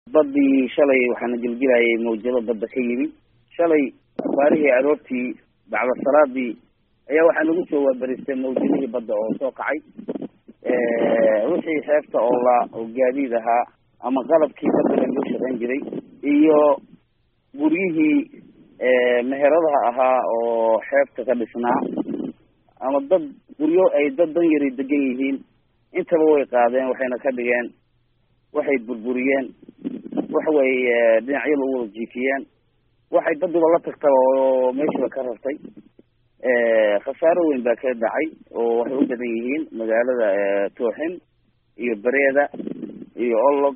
badii shalay waxaana gelgelayay mawjado badda ka yimi shalay abaarihii aroortii bacda salaadii ayaa waxaa nagu soo waabaristay mawjadihii badda oo soo kacay wixii xeebta oo la oo gaadiid ahaa ama qalabkii badda lagu shaqayn jiray iyo guryihii meheradaha ahaa oo xeebta ka dhisnaa ama dad guryo ay dad dan yari degan yihiin intaba way qaadeen waxayna ka dhigeen waxay burburiyeen waxaway dhinacyada u wada jiifiyeen waxay baduba la tagtaba oo meeshiiba ka rartay khasaaro weyn baa ka dhacay oo waxay u badan yihiin magaalada tooxin iyo bareeda iyo olog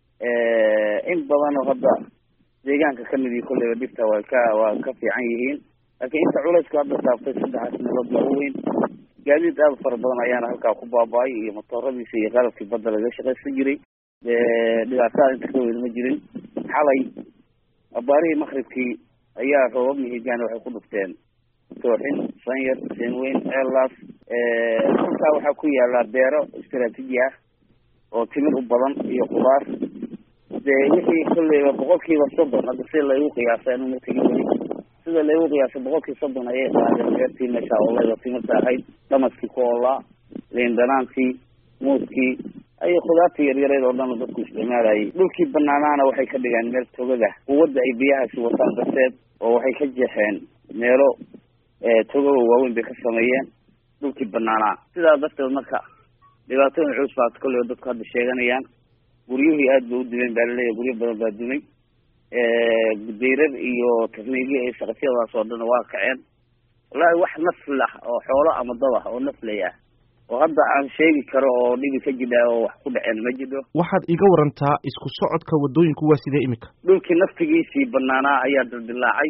in badan oo hadda deegaanka kamid iyo kolleyba dhibta waa ka waa ka fiican yihiin laakiin inta culayska hadda saaftay saddexaas meelood baa u weyn gaadiid aada fara badan ayaana halkaa ku baaba-ay iyo motooradiisa iyo qalabkii badda laga shaqaysan jiray dhibaatada inta ka weyn ma jirin xalay abaarihii makribkii ayaa roobab mihigaan waxay ku dhufteen tooxin sanyar seenweyn elas halkaa waxaa ku yaala beero istraatiiji ah oo timir u badan iyo khudaar dee wixii kolleyba boqolkiiba soddon hadda sida laygu qiyaasay anu mategi weli sida laygu qiyaasay boqolkii soddon ayay qaadeen beertii meesha ooleyda timirta ahayd dhamaskii ku oolaa liindhanaantii muuskii ayo khudaartii yaryareed oo dhan dadku isticmaalayay dhulkii banaanaana waxay ka dhigeen meel togaga quwadda ay biyahaasi wataan darteed oo waxay ka jeexeen meelo togaga waaweyn bay ka sameeyeen dhulkii banaanaa sidaa darteed marka dhibaatooyin culus baa kolleyba dadku hadda sheeganayaan guryuhii aad bay u dumeen baa laleeyahy guryo badan baa dumay dayrar iyo takniigyo iyo saqafyadaas oo dhan waa kaceen wallaahi wax nafl ah oo xoolo ama dad ah oo naflay ah oo hadda aan sheegi karo oo dhibi ka jidha oo wax ku dhaceen ma jidho waxaad iga warantaa isku socodka waddooyinku waa sidee imika dhulkii naftigiisii banaanaa ayaa dildilaacay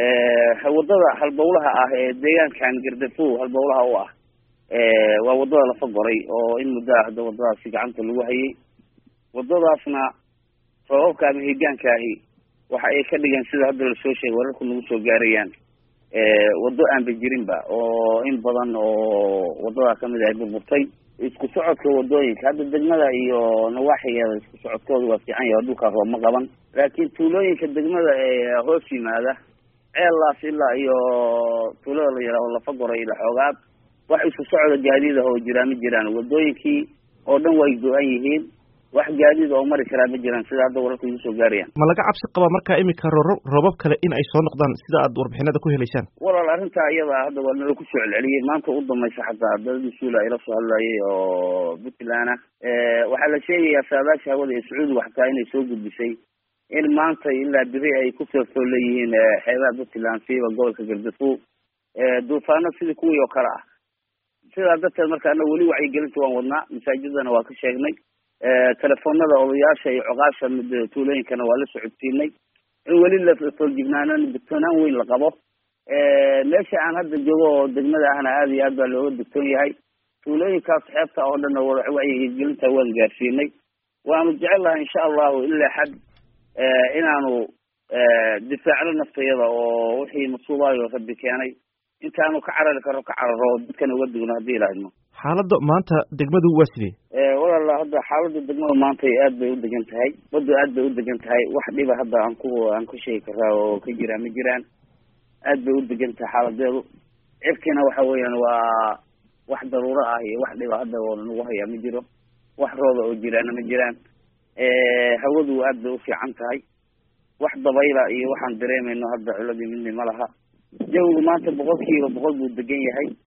wadada halbowlaha ah ee deegaankan gardafo halbowlaha u ah waa wadada lafa goray oo in muddo ah hadda wadadaasi gacanta lagu hayay wadadaasna roobabka ama higaanka ahi waxa ay ka dhigeen sida hadda lasoo sheegay wararku nagu soo gaarayaan waddo aanba jirinba oo in badan oo wadadaa kamid ay burburtay isku socodka wadooyinka hadda degmada iyo nawaaxigeeda isku socodkooda waa fiican yahay dhulkaa roob ma qaban laakiin tuulooyinka degmada ee hoos yimaada ceellaas ilaa iyo tuulada la yidhaaho lafa goray ila xoogaad wax isku socda gaadiid ah oo jiraa ma jiraan wadooyinkii oo dhan way go-an yihiin wax gaadiid oo mari karaa ma jiraan sida hadda wararka igu soo gaarayaan ma laga cabsi qabaa markaa imika rooro roobab kale in ay soo noqdaan sida aad warbixinada ku helaysaan walaal arrintaa iyada hadda waa nala kusoo celceliyey maanta u dambaysa xataa daladii suula ila soo hadlayay oo puntland ah waxaa la sheegayaa saadaasha hawada ee sacuudiga xataa inay soo gudbisay in maanta ilaa biri ay ku feertoo leeyihiin xeebaha puntland siiba gobolka gardafo duufaano sidii kuwii oo kale ah sidaa darteed marka ana weli wacyigelinta waan wadnaa masaajidana waa ka sheegnay telefoonada odayaasha iyo coqaasha tuulooyinkana waa la socodsiinay in weli lafooljignaanan digtoonaan weyn la qabo meesha aan hadda joogo oo degmada ahna aada iyo aad baa looga digtoon yahay tuulooyinkaas xeebta oo dhan wacyigelinta waan gaarsiinay waanu jecel lahay insha allahu ilaa xad inaanu difaacno naftayada oo wixii masuubaayo rabbi keenay intaanu ka carari karo ka cararo dadkana uga digno haddii ilaahidno xaaladda maanta degmadu waa sidee walaala hadda xaaladda degmada maanta aad bay u degan tahay baddu aad bay u degan tahay wax dhiba hadda aan ku aan ku sheegi karaa oo ka jiraan ma jiraan aad bay u degan tahay xaaladeedu cirkiina waxa weeyaan waa wax daruuro ah iyo wax dhiba hadda oo nagu hayaa ma jiro wax rooda oo jiraana ma jiraan hawadu aad bay u fiican tahay wax dabayla iyo waxaan dareemayno hadda culadii midni ma laha jawigu maanta boqol kiiba boqol buu degan yahay